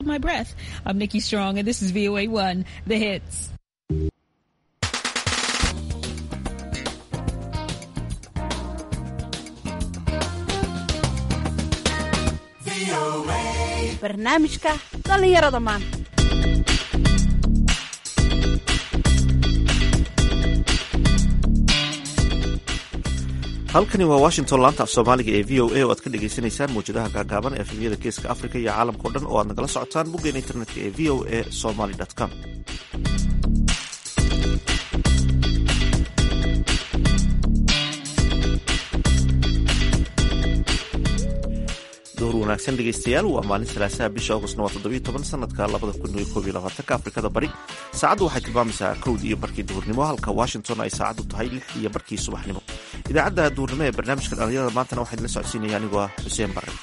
My breath. I'm Nikki Strong, and this is VOA One, the hits. barnaamijka dhallinyarada maanta halkani waa washington laanta af soomaaliga ee v o a oo aad ka dhagaysanaysaan mawjadaha gaagaaban ee efemyada geeska africa iyo caalamka o dhan oo aad nagala socotaan boggeena internetka ee v o a somaly com door wanaagsan dhegaystayaal waa maalin salaasaha bisha augustna waa toddobiyo toban sanadka labada kun iyo koob iyo labaatanka afrikada bari saacaddu waxay tilmaamaysaa kowd iyo barkii duhurnimo halka washington ay saacaddu tahay lix iyo barkii subaxnimo idaacadda duhurnimo ee barnaamijka dhallinyarada maantana waxaa idinla socodsiinaya anigoo ah xuseen bare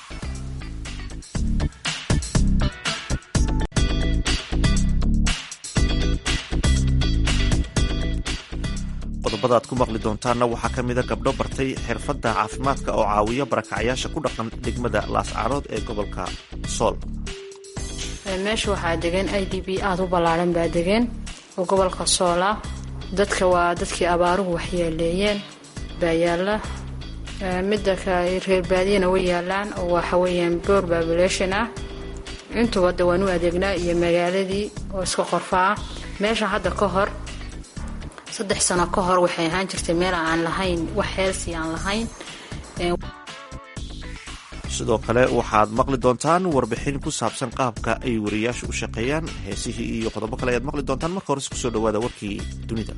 qodobada aad ku maqli doontaanna waxaa ka mida gabdho bartay xirfadda caafimaadka oo caawiya barakacyaasha ku dhaqan degmada laascaarood ee gobolka sool meesha waxaa degan i d b aada u ballaaran baa degan oo gobolka soola dadka waa dadkii abaaruhu waxyeeleeyeen baa yaalla midda reer baadiyana way yaalaan oo waxaweyaan boor babulation ah intuba de waan u adeegnaa iyo magaaladii oo iska qorfaa meesha hadda ka hor saddex sano ka hor waxay ahaan jirtay meel aan lahayn wax heelsi aan lahayn sidoo kale waxaad maqli doontaan warbixin ku saabsan qaabka ay wariyaashu u shaqeeyaan heesihii iyo qodobo kale ayaad maqli doontaan marka hores kusoo dhawaada warkii dunida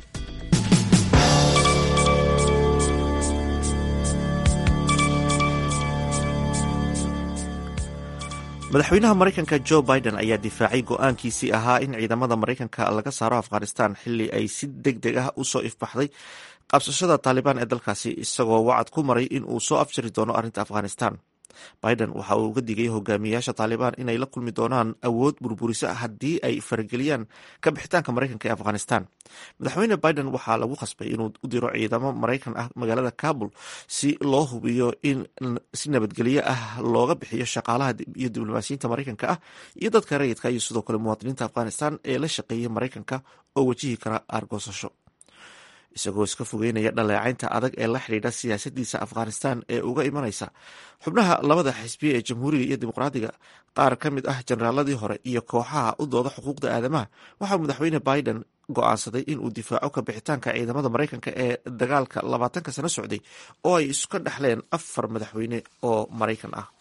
madaxweynaha maraykanka jo biden ayaa difaacay go-aankiisii ahaa in ciidamada maraykanka laga saaro afghanistan xili ay si deg deg ah usoo ifbaxday qabsashada taalibaan ee dalkaasi isagoo wacad ku maray in uu soo afjari doono arrinta afghanistan biden waxa uu uga digay hogaamiyayaasha taalibaan inay la kulmi doonaan awood burburisa haddii ay farageliyaan ka bixitaanka maraykanka ee afghanistan madaxweyne biden waxaa lagu khasbay inuu u diro ciidamo maraykan ah magaalada kabul si loo hubiyo in si nabadgelyo ah looga bixiyo shaqaalaha iyo diblomaasiyiinta maraykanka ah iyo dadka rayidka iyo sidoo kale muwaadiniinta afghanistan ee la shaqeeyay maraykanka oo wajihi kara aargoosasho isagoo iska fogeynaya dhaleecaynta adag ee la xidhiidha siyaasadiisa afghanistan ee uga imanaysa xubnaha labada xisbiya ee jamhuuriga iyo dimuqraadiga qaar ka mid ah jenaraaladii hore iyo kooxaha u dooda xuquuqda aadamaha waxaa madaxweyne biden go-aansaday in uu difaaco ka bixitaanka ciidamada maraykanka ee dagaalka labaatanka sano socday oo ay iska dhexleen afar madaxweyne oo maraykan ah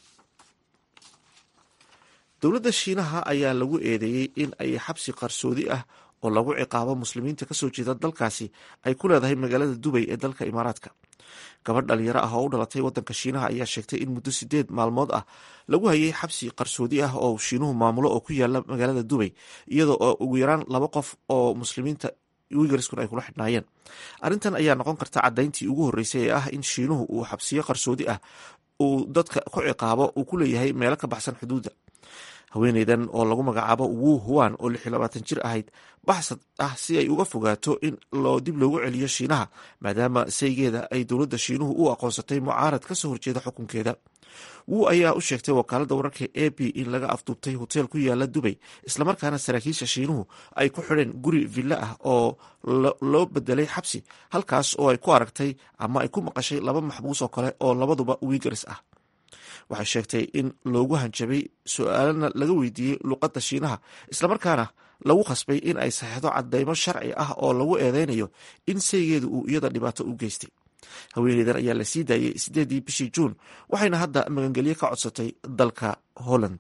dowladda shiinaha ayaa lagu eedeeyey in ay xabsi qarsoodi ah oo lagu ciqaabo muslimiinta kasoo jeeda dalkaasi ay ku leedahay magaalada dubay ee dalka imaaraadka gabadh dhalinyaro ah oo u dhalatay wadanka shiinaha ayaa sheegtay in muddo sideed maalmood ah lagu hayay xabsi qarsoodi ah oo shiinuhu maamulo oo ku yaala magaalada dubay iyadoo oo ugu yaraan laba qof oo muslimiinta wigarskun ay kula xidhnaayeen arrintan ayaa noqon karta caddayntii ugu horreysay ee ah in shiinuhu uu xabsiyo qarsoodi ah uu dadka ku ciqaabo uu ku leeyahay meelo ka baxsan xuduudda haweeneydan oo lagu magacaabo wu huan oo lix iyo labaatan jir ahayd baxsad ah si ay uga fogaato in loo dib loogu celiyo shiinaha maadaama saygeeda ay dowladda shiinuhu u aqoonsatay mucaarad ka soo horjeeda xukunkeeda wu ayaa u sheegtay wakaaladda wararka a b in laga afduubtay hoteel ku yaala dubay islamarkaana saraakiisha shiinuhu ay ku xidheen guri villa ah oo loo bedelay xabsi halkaas oo ay ku aragtay ama ay ku maqashay laba maxbuus oo kale oo labaduba wigaris ah waxay sheegtay in loogu hanjabay su-aalana laga weydiiyey luqadda shiinaha islamarkaana lagu khasbay in ay saxeixdo cadeymo sharci ah oo lagu eedeynayo in saygeedu uu iyada dhibaato u geystay haweeneydan ayaa la sii daayey sideedii bishii juun waxayna hadda magangelyo ka codsatay dalka holland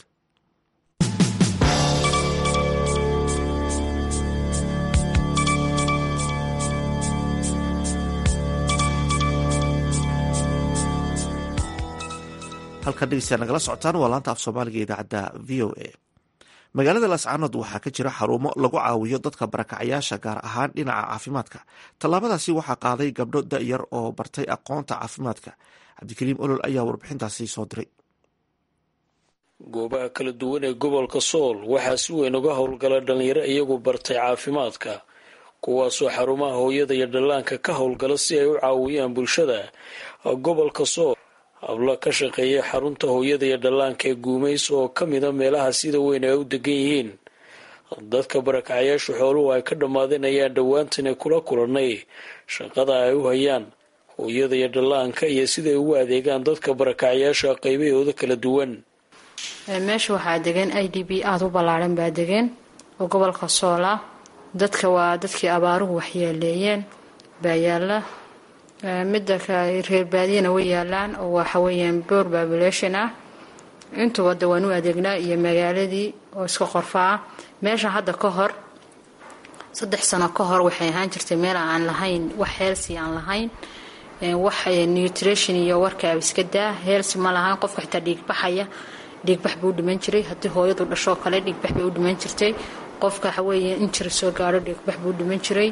halkan dhegeystayaa nagala socotaan waa laanta af soomaaliga idaacadda v o a magaalada laascaanood waxaa ka jira xarumo lagu caawiyo dadka barakacayaasha gaar ahaan dhinaca caafimaadka tallaabadaasi waxaa qaaday gabdho da-yar oo bartay aqoonta caafimaadka cabdikariim olol ayaa warbixintaasi soo diray goobaha kala duwan ee gobolka sool waxaa si weyn uga howlgala dhallinyaro iyagu bartay caafimaadka kuwaasoo xarumaha hooyada iyo dhallaanka ka howlgala si ay u caawiyaan bulshada gobolka sool hablo ka shaqeeya xarunta hooyada iyo dhallaanka ee guumays oo ka mida meelaha sida weyn ay u degan yihiin dadka barakacayaashu xooluhu ay ka dhammaadeen ayaan dhowaantani kula kulannay shaqada ay u hayaan hooyada iyo dhallaanka iyo siday ugu adeegaan dadka barakacayaasha qaybahooda kala duwan meesha waxaa degan i d b aada u ballaaran baa degan oo gobolka soola dadka waa dadkii abaaruhu waxyeeleeyeen baa yaala midda reer baadiyana way yaalaan oo waxaweyaan boor babulation ah intuba da waan u adeegnaa iyo magaaladii oo iska qorfaa meesha hadda ka hor saddex sano ka hor waxay ahaan jirtay meel aan lahayn wax heelsi aan lahayn wax nutrition iyo warkaaba iska daa heelsi ma lahayn qofka xitaa dhiigbaxaya dhiigbax buu u dhiman jiray haddii hooyadu dhashoo kale dhiigbax bay u dhiman jirtay qofka waxaweeye injiri soo gaadho dhiigbax buu u dhiman jiray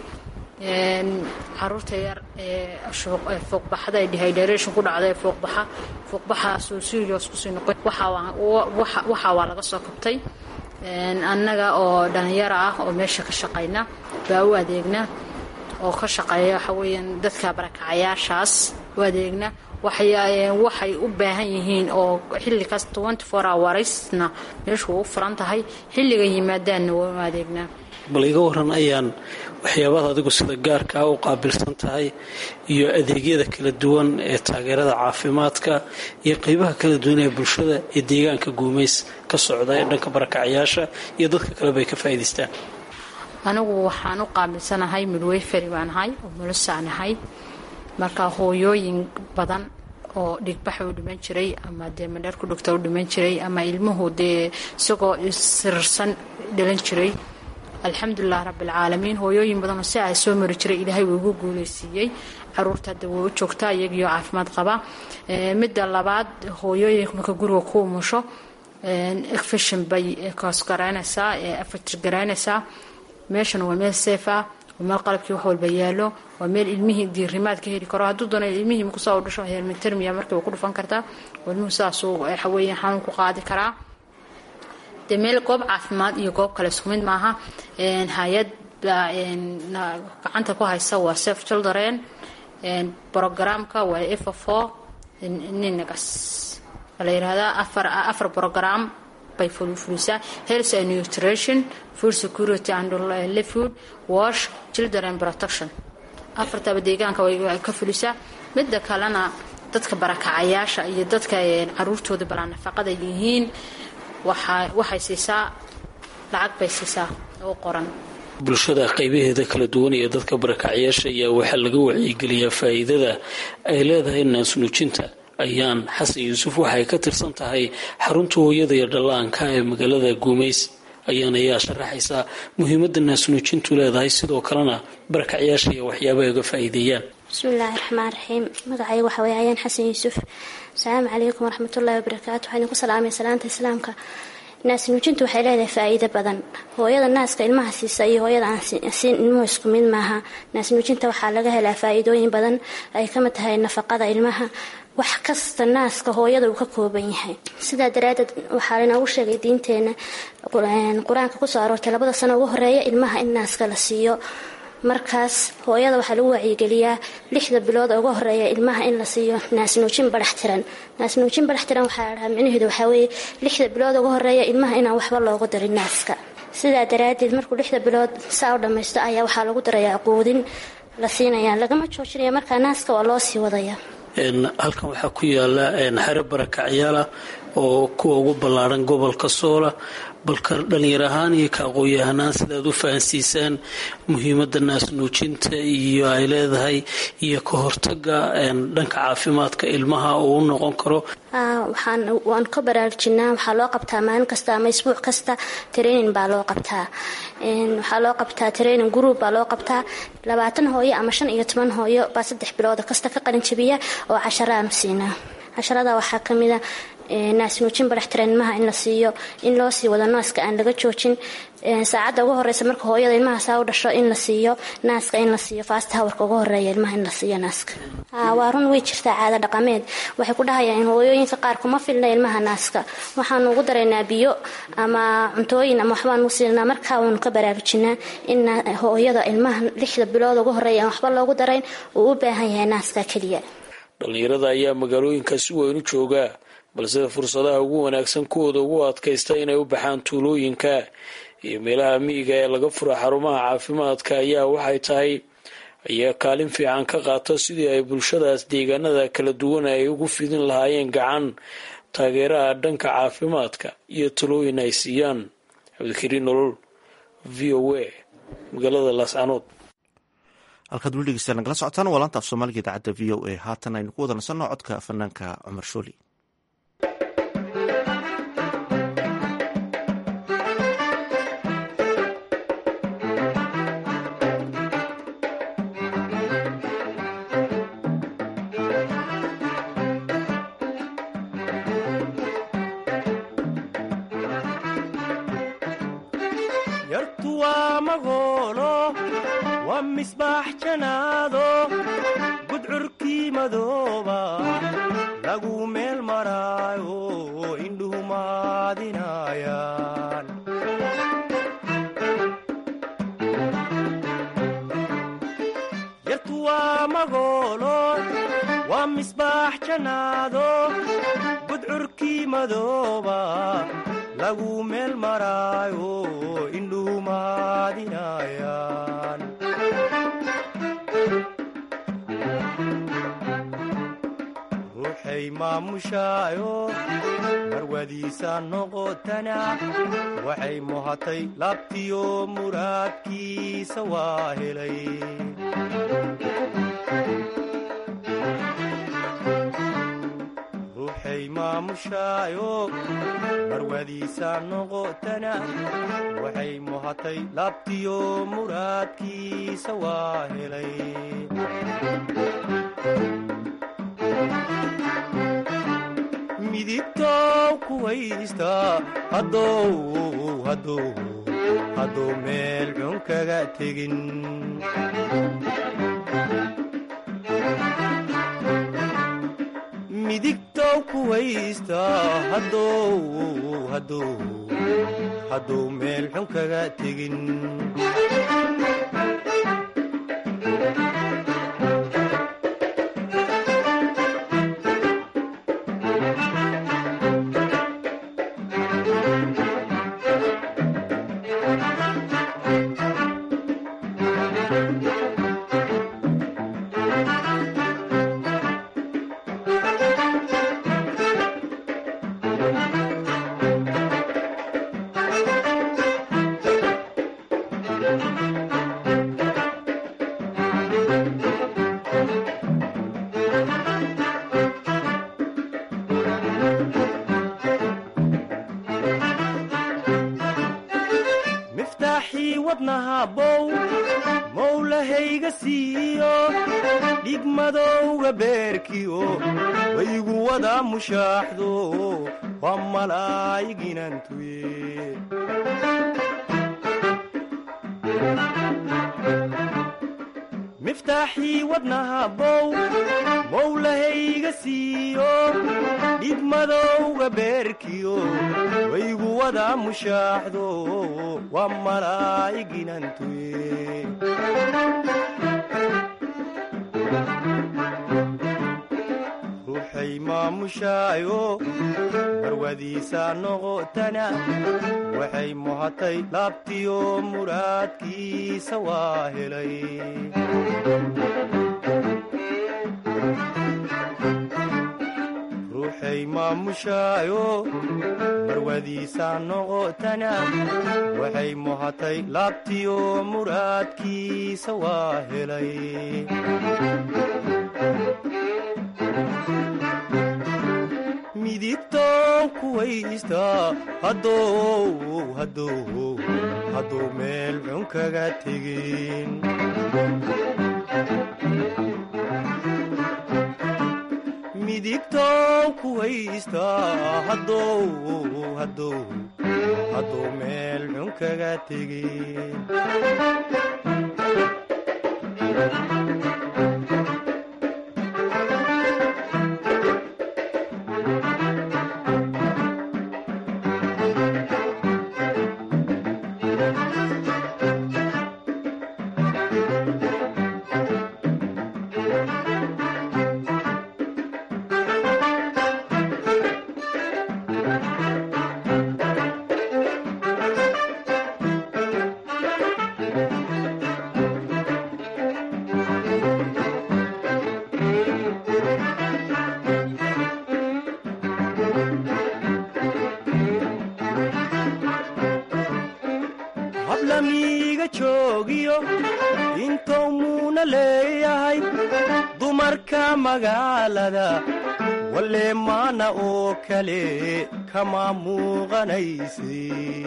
caruurta yar ee fuuqbaxada ee dehydration ku dhacda ee fuuqbaxa fuuqbaxaasuu serious kusii noqon waxaa waa laga soo kabtay annaga oo dhalinyaro ah oo meesha ka shaqayna baa u adeegna oo ka shaqeeya waxaweyaan dadka barakacayaashaas u adeegna waxay u baahan yihiin oo xilligaas hourwarsna meeshu waa u furan tahay xilliga yimaadaanna waa u adeegnaa bal iga waran ayaan waxyaabaha adigu sida gaarkaa u qaabilsan tahay iyo adeegyada kala duwan ee taageerada caafimaadka iyo qeybaha kala duwan ee bulshada ee deegaanka guumays ka socda ee dhanka barakacayaasha iyo dadka kaleba ay ka faa'iidaystaan anigu waxaan u qaabilsanahay midwayferi baan ahay oo mulusaan ahay marka hooyooyin badan oo dhigbaxa u dhiman jiray ama dee madheer ku dhugta u dhiman jiray ama ilmuhu dee isagoo sirarsan dhalan jiray alxamdulilah rabbilcaalamiin hooyooyin badanoo si ay soo mari jiray ilaahay wuu ugu guuleysiiyey caruurta hadda way u joogtaa iyagiyo caafimaad qaba midda labaad hooyooyinka marka guriga ku umusho efishin bay koosgaraynaysaa afajirgaraynaysaa meeshana waa meel seef ah waa meel qalabkii wax walba yaalo waa meel ilmihii diirimaad ka heli karo hadduu doono ilmihii markuusaa u dhasho hermitermia markiiba ku dhufan kartaa oo ilmuhu saasuu waxaweeye xanuun ku qaadi karaa dee meel goob caafimaad iyo goob kale isku mid maaha hay-ad baa gacanta ku haysa waa sef children brogramka waa efafo ninagas la yirahdaa afar afar brogram bay fulisaa health and nutrition food security and food wash children protection afartaba deegaanka way ka fulisaa midda kalena dadka barakacayaasha iyo dadka caruurtooda balaa nafaqada yihiin waxay siisaa lacag bay siisaa oo qoran bulshada qaybaheeda kala duwan iyo dadka barakacyaasha ayaa waxaa laga wacyigeliyaa faa'iidada ay leedahay naasnuujinta ayaan xasan yuusuf waxay ka tirsan tahay xarunta hooyada iyo dhallaanka ee magaalada guumays ayaan ayaa sharaxaysaa muhiimadda naasnuujintu leedahay sidoo kalena barakacyaasha iyo waxyaabaha uga faa'iideeyaan bismillaahi raxmaan raxiim magacayga waxa weeye ayaan xasan yuusuf asalaamu calaykum waraxmatullaahi wabarakaatu waxaan idinku salaamay salaanta islaamka naasnuujintu waxay leedahay faa'iido badan hooyada naaska ilmaha siisa iyo hooyada aan siin ilmuhu isku mid maaha naasnuujinta waxaa laga helaa faa'iidooyin badan ay kamid tahay nafaqada ilmaha wax kasta naaska hooyada uu ka kooban yahay sidaa daraadeed waxaa lainoogu sheegay diinteena qur-aanka kusoo aroortay labada sano ugu horeeya ilmaha in naaska la siiyo markaas hooyada waxaa lagu wacyigeliyaa lixda bilood uga horeeya ilmaha in la siiyo naasnuujin badax tiran naasnuujin badax tiran waxaa la dhahaa micnaheedu waxaa weeye lixda bilood uga horeeya ilmaha inaan waxba loogu darin naaska sidaa daraadeed markuu lixda bilood saa u dhammaysto ayaa waxaa lagu darayaa quudin la siinaya lagama joojinaya markaa naaska waa loo sii wadaya halkan waxaa ku yaala xero barakacyaala oo kuwa ugu ballaaran gobolka soola balka dhalinyar ahaan iyo ka aqoon-yahanaan sidaad u fahansiisaan muhiimadda naasnuujinta iyo ay leedahay iyo ka hortaga dhanka caafimaadka ilmaha uu u noqon karo waan ka baraarujinaa waxaa loo qabtaa maalin kasta ama isbuuc kasta training baa loo qabtaa waxaa loo qabtaa training group baa loo qabtaa labaatan hooyo ama shan iyo toban hooyo baa saddex bilooda kasta ka qalinjabiya oo casharaanu siinaa casharada waxaa kamida naasnuujin badaxtira ilmaha in la siiyo in loo sii wado naaska aan laga joojin saacadda ugu horeysa marka hooyada ilmaha saa u dhasho in la siiyo naaska in la siiyo faast hawarka ugu horeeya ilmaha in la siiyo naaska waa run way jirtaa caada dhaqameed waxay ku dhahayaan in hooyooyinka qaar kuma filna ilmaha naaska waxaanu ugu daraynaa biyo ama cuntooyin ama waxbaanu siinaa markaa waanu ka baraarujinaa in hooyada ilmaha lixda bilood ugu horeeya aan waxba loogu darayn uu u baahan yahay naaska keliya dhallinyarada ayaa magaalooyinka si weyn u jooga balse fursadaha ugu wanaagsan kuwooda ugu adkaysta inay u baxaan tuulooyinka iyo meelaha miyiga ee laga fura xarumaha caafimaadka ayaa waxay tahay ayaa kaalin fiican ka qaata sidii ay bulshadaas deegaanada kala duwan ay ugu fidin lahaayeen gacan taageeraha dhanka caafimaadka iyo talooyin ay siiyaan cabdikariin nolol v o a magaalada laascanood halkaad weli dhegeystaan nagala socotaan waa laanta af soomaaliga idaacadda v o a haatan aynu ku wada nasanno codka fanaanka cumar shooli yartu waa magoolo waa misbaax janaado gudcurkii madooba lagu meel maraayo indhuhu maadinayaan yartu waa magoolo waa misbaax janaado gudcurkii madooba lagu meel maraayo indhuhu maadinayaan ruuxay maamushaayo marwadiisa noqotana waxay muhatay laabtiyo muraadkiisa waa helay ruuxay maamushaayo marwadiisa noqotana waxay muhatay laabtiyo muraadkiisa waa helay midigtow kuwaysta hadow hadow hadduu meel xun kaga tegin midigtow kuwaysta hadow hadow hadduu meel xun kaga tegin miftaaxii wadnaha bow mowlahayga siiyo dhigmadowga beerkiyo waygu wada mushaaxdo waa malaayiginantuye miftaaxii wadnaha bow mowlahayga siiyo dhigmadowga beerkiyo waygu wada mushaaxdo waa malaayiginantuye ruuxay maamushaayo marwadiisa noqotana waxay muhatay laabtiyo muraadkiisa waa helay ruuxay maamushaayo marwadiisa noqotana waxay muhatay laabtiyo muraadkiisa waa helay midigtow kuwaysta hadow hadow hadduu meel xun kaga tegin midigtow kuwaysta hadow hadow hadduu meel xun kaga tegin hablamiiga joogiyo intou muuna leeyahay dumarka magaalada walle maana oo kale kama muuqanayse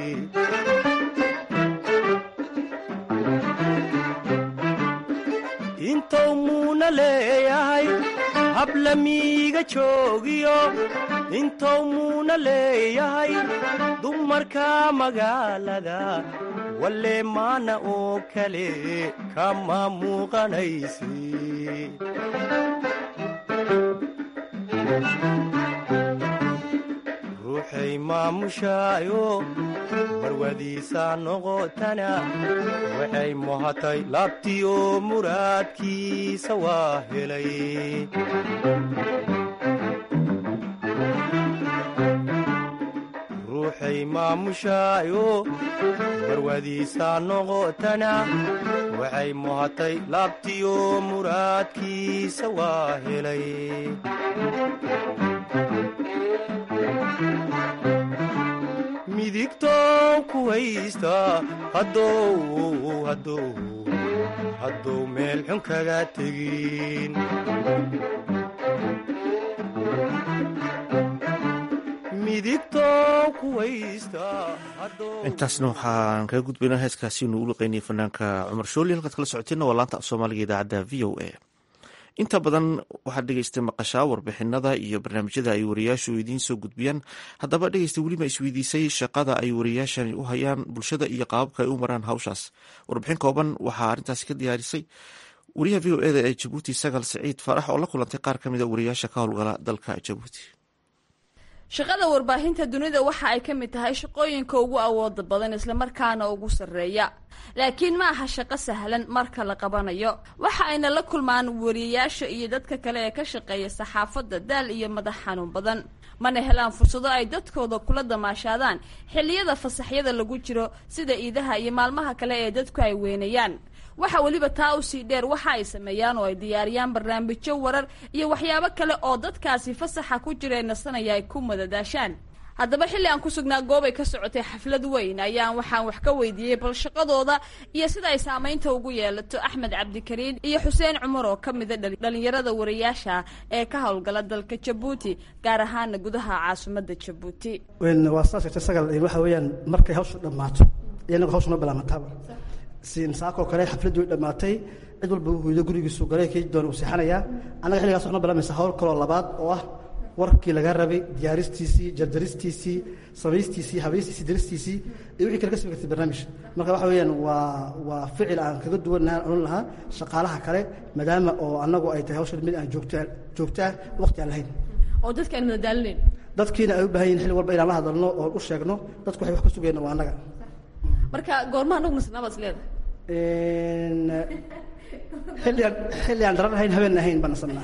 intou muuna leeyahay hablamiiga joogiyo intou muuna leeyahay dumarka magaalada walle maana oo kale kama muuqanayse ruuxay maamushaayo marwadiisa noqotana waxay muhatay laabtiyo muraadkiisa waa helay ruuxay maamushaayo marwadiisa noqotana waxay muhatay laabtiyo muraadkiisa waa helay midigtow ku haysta haddou haddou haddou meel xun kaga tegin midigtow ku haysta haddou intaasna waxaan kaga gudbaynaa heeskaasi inu u liqeynayay fanaanka cumar shooli halkaad kala socoteenna waa laanta af soomaaliga idaacadda v o a inta badan waxaad dhegeystay maqashaa warbixinada iyo barnaamijyada ay wariyaashu idiin soo gudbiyaan haddaba dhegeysta weliba isweydiisay shaqada ay wariyaashani u hayaan bulshada iyo qaababka ay u maraan hawshaas warbixin kooban waxaa arrintaasi ka diyaarisay wariyaha v o eda ee jabuuti sagal siciid faarax oo la kulantay qaar ka mid a wariyaasha ka howlgala dalka jabuuti shaqada warbaahinta dunida waxa ay ka mid tahay shaqooyinka ugu awooda badan islamarkaana ugu sarreeya laakiin ma aha shaqo sahlan marka la qabanayo waxa ayna la kulmaan wariyayaasha iyo dadka kale ee ka shaqeeya saxaafadda daal iyo madax xanuun badan mana helaan fursado ay dadkooda kula damaashaadaan xilliyada fasaxyada lagu jiro sida iidaha iyo maalmaha kale ee dadku ay weynayaan waxa weliba taa usii dheer waxa ay sameeyaan oo ay diyaariyaan barnaamijyo warar iyo waxyaabo kale oo dadkaasi fasaxa ku jira ee nasanaya ay ku madadaashaan haddaba xilli aan ku sugnaa goobay ka socotay xaflad weyn ayaan waxaan wax ka weydiiyey bal shaqadooda iyo sida ay saamaynta ugu yeelato axmed cabdikariin iyo xuseen cumar oo ka mida dhalinyarada wariyaasha ee ka howlgala dalka jabuuti gaar ahaana gudaha caasimadda jabuuti waa saas jirta sagal waxa weeyaan markay hawshu dhammaato iyanagu hawsha noo bilaamataaba saakoo kale xafladdu way dhammaatay cid walba hooydo gurigiisu galay kii doona uu seexanayaa annaga xilligaas waxnoo bilaamaysa hawl kaloo labaad oo ah warkii laga rabay diyaaristiisii jardaristiisii samaystiisii habaystiisii daristiisii iyo wixii kale ka sami kartay barnaamij marka waxa weeyaan waa waa ficil aan kaga duwannaha odhan lahaa shaqaalaha kale maadaama oo annagu ay tahay hawshan mid aan joogta joogto ah waqti aan lahayn oo dadka aan madadaalinayn dadkiina ay u baahan yihin xilli walba inaan la hadalno oo u sheegno dadku waxay wax ka sugayna waa annaga marka goorma anagu nasnaabaad is leedahay xilliaan xilli aan daran ahayn habeen ahayn baan nasanaa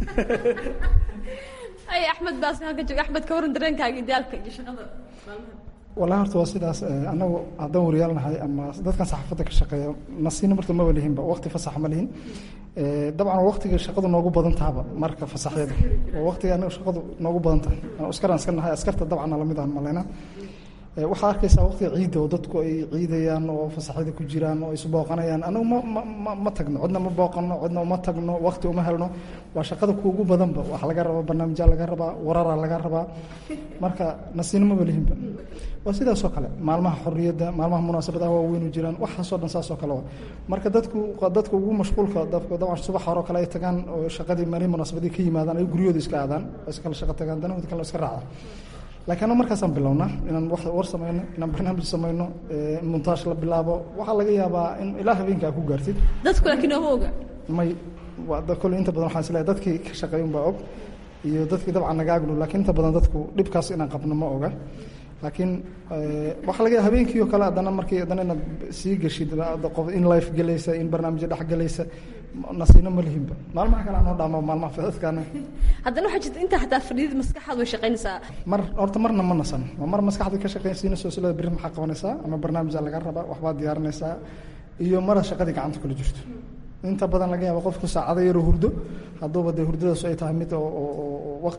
ay axmed baas halka jooga axmed ka waran dareenkaaga idaalka iyo shaqada wallahi horta waa sidaas annagu haddaan wariyaal nahay ama dadkan saxaafadda ka shaqeeya nasiina marta maba lihinba waqti fasax ma lihin dabcan waqtiga shaqadu noogu badan tahaba marka fasaxyada waa waqtiga anaga shaqadu noogu badan tahay askaraan iska nahay askarta dabcan lamid aan maleyna waxaa arkaysaa waqtiga ciidda oo dadku ay ciidayaan oo fasaxyada ku jiraan oo isbooqanayaan anagu ma ma ma tagno cidna ma booqano cidna uma tagno waqti uma helno waa shaqada kuugu badanba wax laga rabaa barnaamijya laga rabaa warara laga rabaa marka nasiinimaba lihinba waa sidaasoo kale maalmaha xorriyadda maalmaha munaasabadaha waaweynu jiraan waxaasoo dhan saasoo kale waa marka dadku dadka ugu mashquulka dadku dabcan subax hore kale ay tagaan oo shaqadii maalin munaasabadii ka yimaadaan ay guryahooda iska aadaan oo iskala shaqo tagaan danahooda kale iska raacdaan laakiin annagu markaasaan bilownaa inaan wax war samayno inaan barnaamij samayno montaash la bilaabo waxaa laga yaabaa in ilaa habeenka aa ku gaartid dadku laakiin ooma oga may kole inta badan waxaan isleeyahay dadkii ka shaqeeya unbaa og iyo dadkii dabcan naga agnu laakiin inta badan dadku dhibkaas inaan qabno ma oga laakiin waxaa laga yaaba habeenkii oo kale haddana markii haddana inaad sii geshid qof in life gelaysa in barnaamijyo dhex gelaysa nasiino ma lihinba maalmaha kale anoo dhaamo maalmaha fidadkaana haddana waxaa jirta intaa xataa fadhiyada maskaxaad way shaqaynaysaa mar horta marna ma nasan waa mar maskaxda ka shaqaynsiinayso silada berri maxaa qabanaysaa ama barnaamijaa laga rabaa waxbaad diyaarinaysaa iyo mara shaqadii gacanta kula jirto inta badan laga yaaba qofku saacado yaroo hurdo hadduuba dee hurdadaasu ay tahay mid oo waqti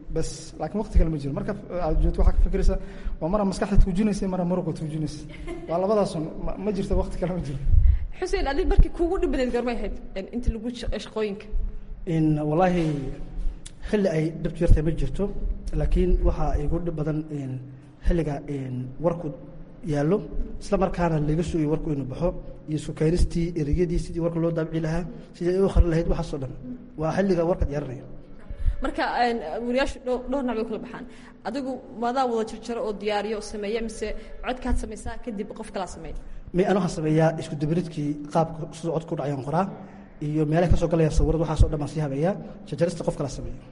bes laakiin waqti kale ma jiro marka aad joogto waxaa ka fikiraysa waa mara maskaxda tuujinaysa mara muruqa tuujinaysa waa labadaasun ma- ma jirto waqti kale ma jiro xuseen adig markii kuugu dhib badeed garmay ahayd inta lagu sh- shaqooyinka in wallaahi xilli ay dhibtu yartahay ma jirto laakiin waxaa igu dhib badan in xilliga in warku yaallo isla markaana laga sugayo warku inuu baxo iyo sukaynistii ereyadii sidii warka loo daabici lahaa sidii ay u khari lahayd waxaasoo dhan waa xilliga warka diyaarinaya marka een, wariyaashu dhowr dhowr nooc bay kala baxaan adigu maadaa wada jarjaro oo diyaariyo oo sameeya mise codkaad samaysaa kadib qof kalaa sameeya mi an waxaan sameeyaa isku dabaridkii qaabka sida codku dhacayaan qoraa iyo meelaha kasoo galayaan sawirada waxaasoo dhan baan sii habeeyaa jarjarista qof kala sameeya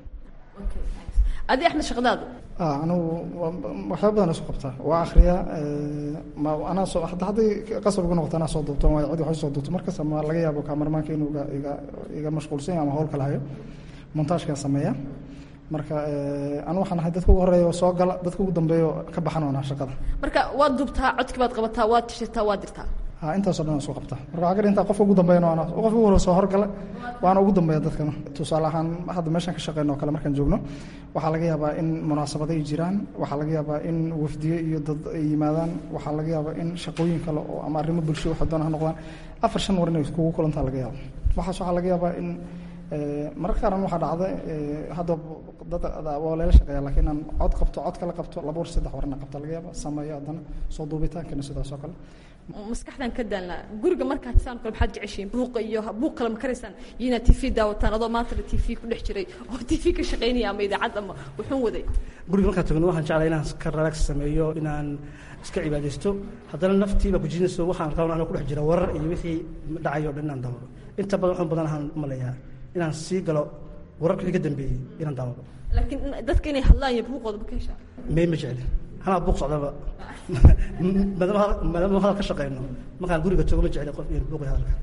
adi axmed shaqadaadu ah anigu waa- waxyaaba badan isku qabtaa waa akhriyaa eh, ma anaa soo hadda hadday qasab igu noqoto anaa soo duubto waayo cid wax soo duubto markas ama laga yaabo kaamarmaanka inuu iga iga iga mashquulsan yahay ama hawl kala hayo montaajkaan sameeya marka eh, anu waxaan ahay dadka ugu horeeya oo soo gala dadka ugu dambeeya oo ka baxan oonaa shaqada marka waad dubtaa codki baad qabataa waad tishirtaa waad dirtaa ha intaasoo dhan isku qabta marka waxaa ka intaa qofka ugu dambeeyana waana qofka ugu hore soo horgala waana ugu dambeeya dadkana tusaale ahaan hadda meeshaan ka shaqeyno oo kale markaan joogno waxaa laga yaabaa in munaasabado ay jiraan waxaa laga yaabaa in wafdiye iyo dad ay yimaadaan waxaa laga yaabaa in shaqooyin kale oo ama arrimo bulsho waxa doona ha noqdaan afar shan war inay kugu kulantaa laga yaaba waxaas waxaa laga yaabaa in eh, mararka qaarna waxaa dhacda eh, hadda dad waa layla shaqeeya laakiin inaan cod qabto cod kala qabto laba war saddex warna qabta laga yaaba sameeyo haddana soo duubitaankana sidaas oo kale maskaxdan ka daalnaa guriga markaad saan kale maxaad jeceshiin buuqa iyo buuq kale ma karaysaan iyo inaad tv daawataan adoo maanta la tv ku dhex jiray oo tv ka shaqaynaya ama idaacad ama wuxuun waday guriga markaan tagno waxaan jeclaa inaan iska relax sameeyo inaan iska cibaadaysto haddana naftiiba kujinayso waxaan rabaa anoo ku dhex jira warar iyo wixii dhacayo o dhan inaan daawado inta badan waxaan badan ahaan maleeyaa inaan sii galo wararka wixii ka dambeeyey inaan daawado laakiin in- dadka inay hadlaan iyo buuqooda ma ka heshaa may ma jecli anaa buuq socdaba maadaama hal- maadaama hadal ka shaqeyno markaan guriga joogo ma jecli qof in buuq iyo hadalka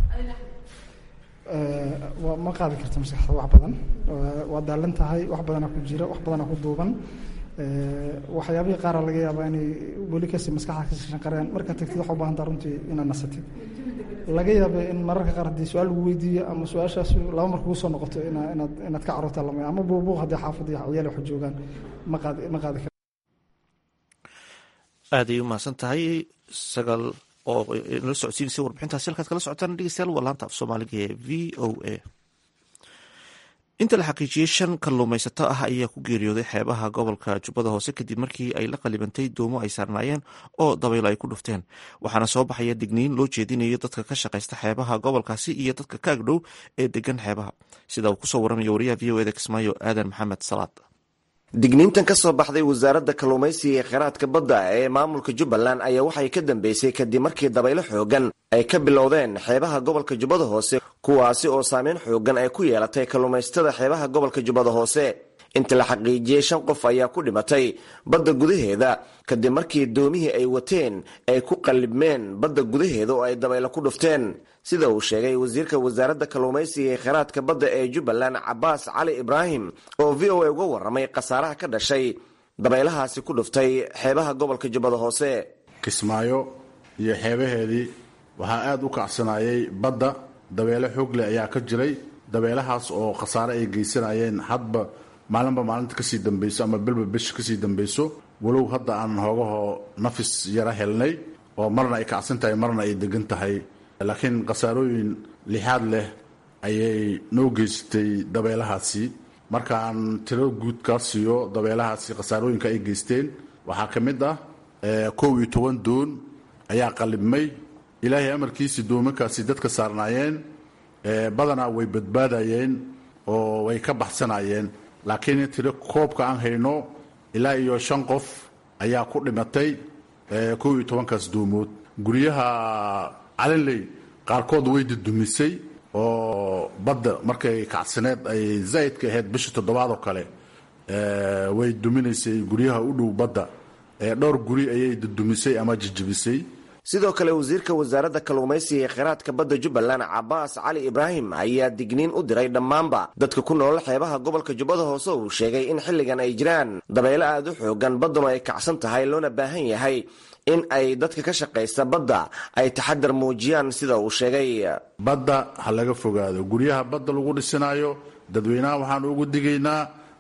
Eh, waa ma qaadi karta maskaxda wax badan Waa- waa daalan tahay wax badanaa ku jira wax badanaa ku duuban Eh, waxyaabihii qaara laga yaabaa inay weli kasi maskaxda kasi shanqareen markaad tagtid waxaa u baahan taha runtii inaad nasatid laga yaaba in mararka qaar haddii su-aal lagu weydiiyo ama su-aashaas laba mar kugu soo noqoto ina inaad inaad ka carruurta lamay ama buubuuq haddii xaafadda iyo ciyaal wax joogaan ma qaadi ma qaadi kar aad ay u mahadsan tahay sagal oo nala socodsiinaysa warbixintaasi halkaad kala socotaan dhegeystayaal waa laanta af soomaaliga ee v o a inta la xaqiijiyey shan kalluumaysato ah ayaa ku geeriyooday xeebaha gobolka jubbada hoose kadib markii ay la qalibantay doomo ay saarnaayeen oo dabaylo ay ku dhufteen waxaana soo baxaya digniin loo jeedinayo dadka ka shaqaysta xeebaha gobolkaasi iyo dadka ka agdhow ee degan xeebaha sida uu kusoo waramayo wariyaha v o eda kismaayo aadan maxamed salaad digniintan ka soo baxday wasaaradda kalluumaysiga ee kheyraadka badda ee maamulka jubbaland ayaa waxay ka dambeysay kadib markii dabaylo xoogan ay ka bilowdeen xeebaha gobolka jubbada hoose kuwaasi oo saameyn xoogan ay ku yeelatay kalluumaysatada xeebaha gobolka jubbada hoose inta la xaqiijiyey shan qof ayaa ku dhimatay badda gudaheeda kadib markii doomihii ay wateen ay ku qallibmeen badda gudaheeda oo ay dabaylo ku dhufteen sida uu sheegay wasiirka wasaaradda kalluumaysiga ee kheyraadka badda ee jubbaland cabaas cali ibraahim oo v o a uga warramay khasaaraha ka dhashay dabaylahaasi ku dhuftay xeebaha gobolka jubbada hoose kismaayo iyo xeebaheedii waxaa aada u kacsanayay badda dabeelo xoogle ayaa ka jiray dabeelahaas oo khasaare ay geysanayeen hadba maalinba maalinta kasii dambayso ama bilba bisha kasii dambayso walow hadda aan hoogahoo nafis yara helnay oo marna ay kacsan tahay marna ay degan tahay laakiin khasaarooyin lixaad leh ayay noo geysatay dabeelahaasi markaan tiro guud kaa siiyo dabeelahaasi khasaarooyinka ay geysteen waxaa ka mid ah kow iyo toban doon ayaa qalibmay ilaahay amarkiisii doomankaasi dadka saarnaayeen badanaa way badbaadayeen oo way ka baxsanayeen laakiin tiro koobka aan hayno ilaa iyo shan qof ayaa ku dhimatay kow iyo tobankaas doomood guryaha calinley qaarkood way dudumisay oo badda markay kacsaneed ay zaa'idka ahayd bisha toddobaad oo kale way duminaysay guryaha u dhow badda dhowr guri ayay dudumisay ama jijibisay sidoo kale wasiirka wasaaradda kalluumaysiga ee kheyraadka badda jubbaland cabaas cali ibraahim ayaa digniin u diray dhammaanba dadka ku nool xeebaha gobolka jubbada hoose uu sheegay in xilligan ay jiraan dabaylo aada u xoogan badduna ay kacsan tahay loona baahan yahay in ay dadka ka shaqaysta badda ay taxadar muujiyaan sida uu sheegay badda ha laga fogaado guryaha badda lagu dhisinaayo dadweynaha waxaan ugu digaynaa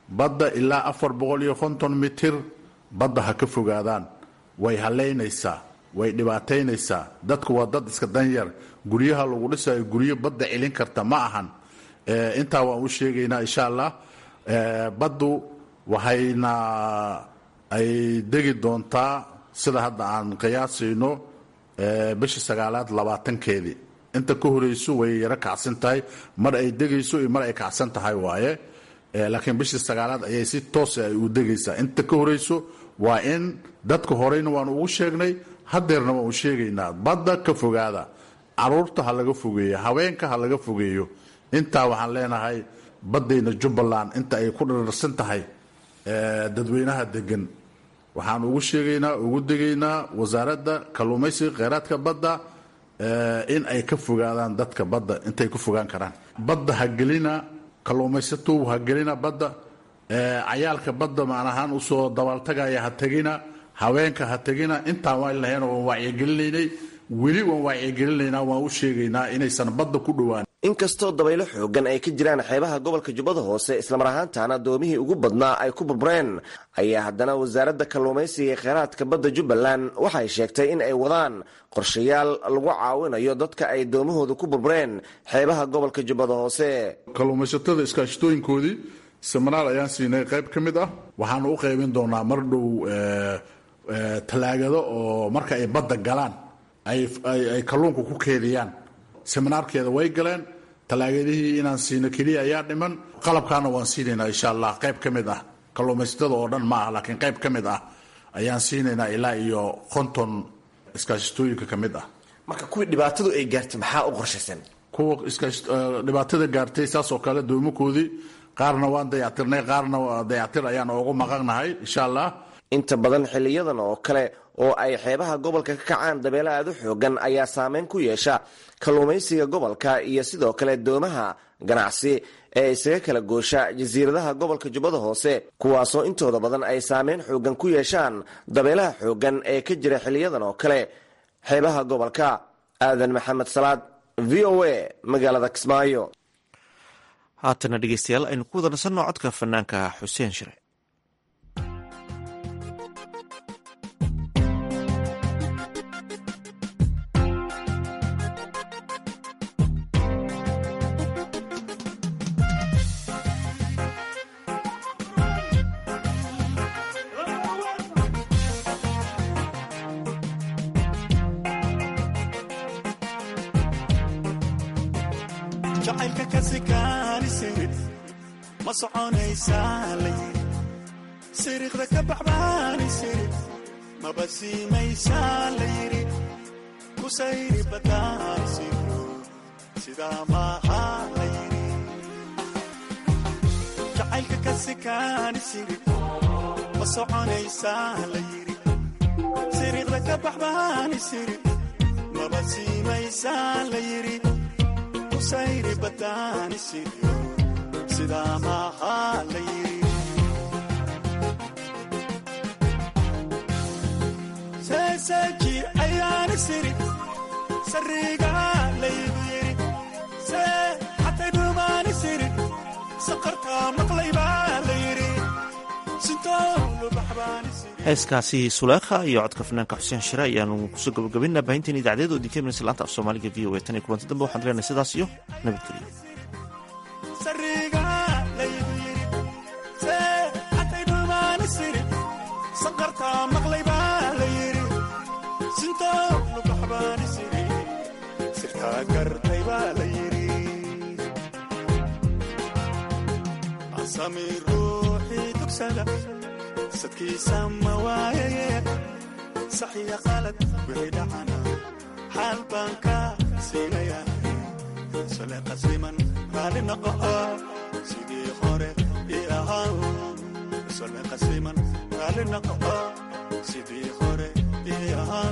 badda ilaa afar boqol iyo konton mitir badda ha ka fogaadaan way haleynaysaa way dhibaataynaysaa dadku waa dad iska danyar guryaha lagu dhisayo guryo badda celin karta ma ahan intaa waan u sheegaynaa insha allah baddu waxayna ay degi doontaa sida hadda aan qiyaasayno bishii sagaalaad labaatankeedii inta ka horeyso way yaro kacsan tahay mar ay degayso iyo mar ay kacsan tahay waaye laakiin bishii sagaalaad ayay si toosa ay u degaysaa inta ka horeyso waa in dadka horeyna waan ugu sheegnay hadeerna waan u sheegaynaa badda ka fogaada caruurta ha laga fogeeyo haweenka ha laga fogeeyo intaa waxaan leenahay baddayna jubbaland inta ay ku dhararsan tahay dadweynaha degan waxaan ugu sheegaynaa ugu degaynaa wasaaradda kalluumaysiga kheyraadka badda in ay ka fogaadaan dadka badda intay ku fogaan karaan badda ha gelina kalluumaysatow ha gelina badda cayaalka badda macnahaan usoo dabaaltagaya ha tegina haweenka ha tegina intaan waan lahayn waan waacyigelinaynay weli waan waacyigelinaynaa waan u sheegaynaa inaysan badda ku dhowaan inkastoo dabaylo xoogan ay ka jiraan xeebaha gobolka jubbada hoose islamar ahaantaana doomihii ugu badnaa ay ku burbureen ayaa haddana wasaaradda kalluumaysiga ee kheyraadka badda jubbaland waxay sheegtay in ay wadaan qorshayaal lagu caawinayo dadka ay doomahooda ku burbureen xeebaha gobolka jubbada hoose kalluumaysatada iskaashatooyinkoodii seminaar ayaan siinay qayb ka mid ah waxaanu u qaybin doonaa mar dhow talaagado oo marka ay badda galaan ay kalluunka ku keediyaan seminaarkeeda way galeen talaagadihii inaan siino keliya ayaa dhiman qalabkaana waan siinaynaa insha allah qayb ka mid ah kalluumaysatada oo dhan ma ah laakiin qayb ka mid ah ayaan siinaynaa ilaa iyo konton iskaashatooyinka ka mid ah marka kuwii dhibaatadu ay gaartay maxaa u qorshaysan kuwa dhibaatada gaartay saas oo kale doomakoodii qaarna waan dayactirnay qaarna dayactir ayaan oogu maqannahay insha allah inta badan xiliyadan oo kale oo ay xeebaha gobolka ka kacaan dabeelo aad u xoogan ayaa saameyn ku yeesha kalluumaysiga gobolka iyo sidoo kale doomaha ganacsi ee isaga kala goosha jasiiradaha gobolka jubbada hoose kuwaasoo intooda badan ay saameyn xoogan ku yeeshaan dabeelaha xoogan ee ka jira xiliyadan oo kale xeebaha gobolka aadan maxamed salaad v o a magaalada kismaayo haatana dhegeystayaal aynu ku wada nasanno codka fanaanka xuseen shire jacaylka ka sikaanisirib ma soconaysaa layidhi siriiqda ka baxbaanisirib maba siimaysaa layidhi ku sayri badaanisiro sidaa maaha layidhi jacaylka ka sikaanisirib ma soconaysaa layidhi siriiqda ka baxbaanisirib maba siimaysaa layidhi sayri badaanisiriyo sidaa maaha la yidhi seeseeji ayaani siri sariigaa laygu yidhi see xatay dhuumaani siri saqartaa maqlay baa la yidhi heeskaasi suleekha iyo codka fanaanka xuseen shire ayaanu kusoo gabagabaynaa baahinteen idacdeed oo idinka imanaysa laanta af soomaaliga v o a tan iyo kulanti dambe waxaan leenahay sidaas iyo nabadgelyo sariigaa laygu yidhi see xatay dhuumaani siri saqartaa maqlay baa la yidhi sintoo lubaxbaani siri sirtaa gartay baa la yidhi asami ruuxii dugsada sadkiisa ma waayaye saxiya qalad wixii dhacana xaal baan ka siinaya sole qasiman raali noqo sidii hore ii ahaa sole qasiman raali noqo sidii hore ii ahaa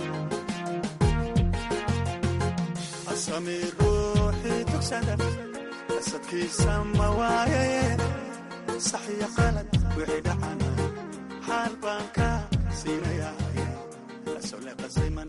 asami ruuxii dugsada sadkiisa ma waayaye saxiya qalad wixii dhacana xaal baan ka siinaya sole qasiman